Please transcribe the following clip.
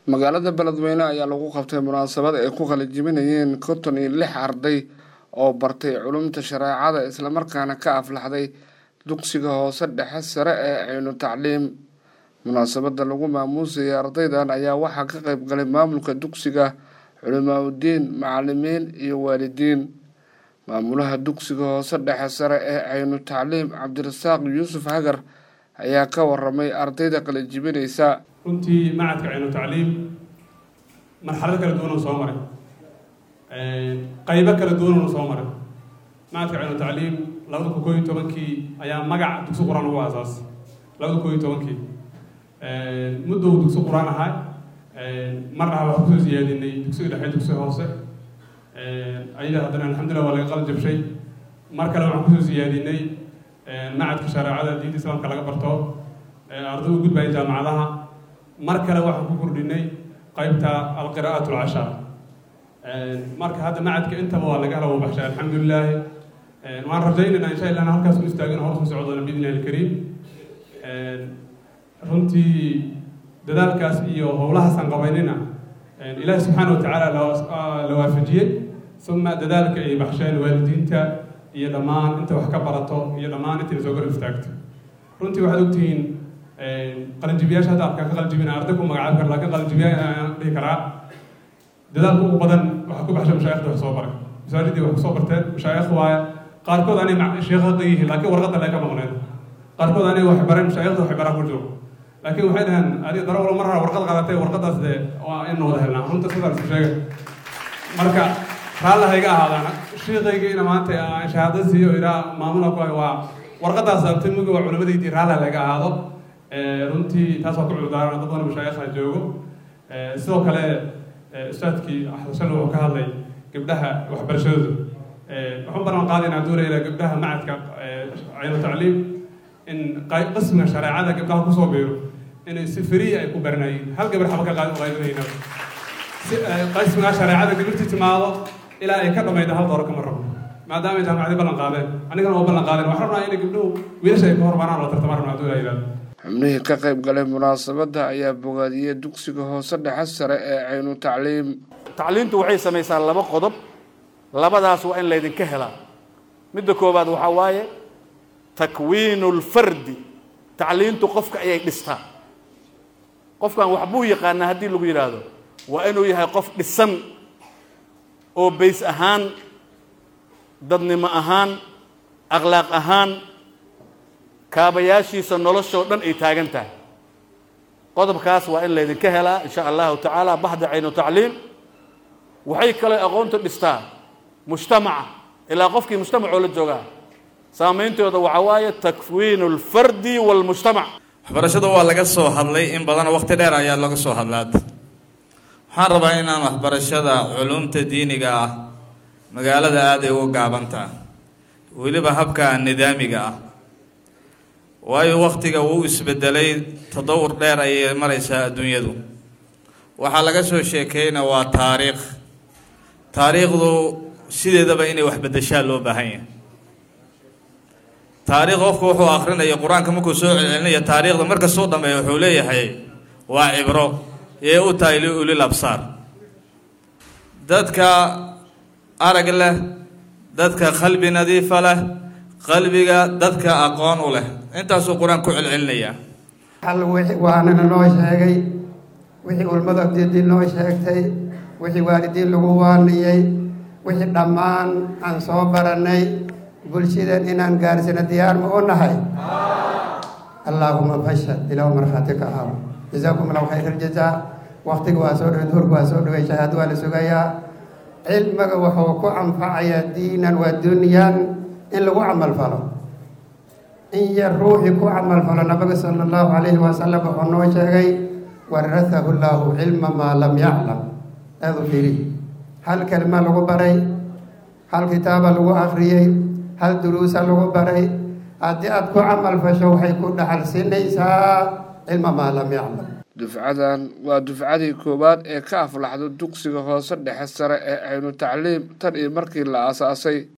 magaalada beledweyne ayaa lagu qabtay munaasabad ay ku qalijibinayeen konton iyo lix arday oo bartay culumta shareecada islamarkaana ka aflaxday dugsiga hoose dhexe sare ee caynu tacliim munaasabada lagu maamuusayay ardaydan ayaa waxaa ka qeyb galay maamulka dugsiga culimaa udiin macalimiin iyo waalidiin maamulaha dugsiga hoose dhexe sare ee caynu tacliim cabdirasaaq yuusuf hagar ayaa ka waramay ardayda qalijibinaysa runtii macadka caynu tacliim marxalado kala duwanuu soo maray qaybo kala duwanunu soo maray macadka caynu tacliim labada kun koo iyo tobankii ayaa magac dugsi qur-aan ugu aasaasay labada koo iyo tobankii muddo uu dugsi qur-aan ahaa mar dhaha waxaan kusoo siyaadinay dugsiga dhexe dugsiga hoose ayada haddana alxamdulillah waa laga qalin jabshay mar kale waxaan kusoo siyaadinay macadka shareecada diinta islaamka laga barto arday u gudbaya jaamacadaha mar kale waxaan ku kordhinay qaybta alqira'at alcashar marka hadda macadka intaba waa laga hela baxshay alxamdulilaahi waan rajaynaynaa insha illah halkaas u istaagin horta u socdoona biidnillahi alkariim runtii dadaalkaas iyo howlahaasaan qabaynina ilaahi subxaana wa tacaala la waafajiyey uma dadaalka ay baxsheen waalidiinta iyo dhammaan inta wax ka barato iyo dhammaan inta soo garab istaagto runtii waxaad ogtihiin qalinjibiyaasha hadda afkaan ka qalinjibina arday ku magacaabi kara lakin qalinjibiya aan dhihi karaa dadaalka ugu badan waxaa ku baxshay mashaayikhda wax soo baray masaajidii wax kusoo barteen mashaayikh waaye qaarkood anay sheekhaqa yihiin laakiin warqadda lee ka maqneen qaarkood anay wax bareen mashaayikhda wax baraa ku jiro laakiin waxay dhaheen adi darawalo mar hore warqad qaadatay warqadaas dee waa in wada helnaa runta sidaa isku sheegay marka raalla hayga ahaadaan shiikaygiina maanta shahaado siiyo iraa maamula ku hay waa warqadaas sababtay mugi waa culimadaydii raalla laga ahaado runtii taas waa ku cudurdaaran dad badan mashaayikha joogo sidoo kale ustaadkii xasan wuxuu ka hadlay gabdhaha waxbarashadooda waxaan balan qaadaynaa doonayna gabdhaha macadka caynu tacliim in qismiga shareecada gabdhaha kusoo biiro inay si free ay ku baranayeen hal gabar xaba ka qaadi qaadinayna si qismiga shareecada gabirtii timaado ilaa ay ka dhamayda hal dooro kama rabo maadaama ay jaamacadii ballan qaadeen anigana waa ballan qaadeen waxaan rabnaa inay gabdhuhu wiilasha ay ka hormaraan oo tartamaan rabnaa hadduu yidhahdo xubnihii ka qayb galay munaasabadda ayaa bogaadiyey dugsiga hoose dhexe sare ee caynu tacliim tacliimtu waxay samaysaa laba qodob labadaas waa in laydinka helaa midda koowaad waxaa waaye takwiinu lfardi tacliintu qofka ayay dhistaa qofkan waxbuu yaqaanaa haddii lagu yidhaahdo waa inuu yahay qof dhisan oo bays ahaan dadnimo ahaan akhlaaq ahaan kaabayaashiisa noloshoo dhan ay taagan tahay qodobkaas waa in laydinka helaa insha allahu tacaala baxda caynu tacliim waxay kaloo aqoonta dhistaa mujtamaca ilaa qofkii mujtamacoo la joogaa saameyntooda waxaa waaye takwiinu alfardi waalmujtamac waxbarashada waa laga soo hadlay in badan waqti dheer ayaa laga soo hadlaad waxaan rabaa inaan waxbarashada culumta diiniga ah magaalada aaday uga gaabantaa weliba habka nidaamiga ah waayo waktiga wuu isbedelay tadawur dheer ayay maraysaa adduunyadu waxaa laga soo sheekeyna waa taariikh taariikhdu sideedaba inay wax bedeshaa loo baahan yahay taariikh qofku wuxuu akrinaya qur-aanka markuu soo celcelinaya taariikhda marka soo dhameeya wuxuu leeyahay waa cibro ee u tahay liulil absaar dadka arag leh dadka qalbi nadiifa leh qalbiga dadka aqoon u leh intaasuu qur-aan ku celcelinayaa hal waanana noo sheegay wixii ulmada abdidii noo sheegtay wixii waalidiin lagu waaniyey wixii dhammaan aan soo barannay bulshadan inaan gaarsino diyaar ma u nahay allaahuma fashad ilaah markhaati ka ahaw jazaakum allahu khayr aljazaa waktiga waa soo dhaway duhurka waa soo dhaway shahaado waa la sugayaa cilmiga wuxuu ku anfacayaa diinan waa dunyan in lagu camal falo in yar ruuxii ku camal falo nabiga sala allahu calayhi wasalam wuxuu noo sheegay warahahu llaahu cilma maa lam yaclam aada u firi hal kelima lagu baray hal kitaaba lagu akhriyey hal duruusa lagu baray haddii aada ku camal fasho waxay ku dhaxal siinaysaa cilma maa lam yaclam dufcadan waa dufcadii koowaad ee ka aflaxdo dugsiga hoose dhexe sare ee caynu tacliim tan iyo markii la aasaasay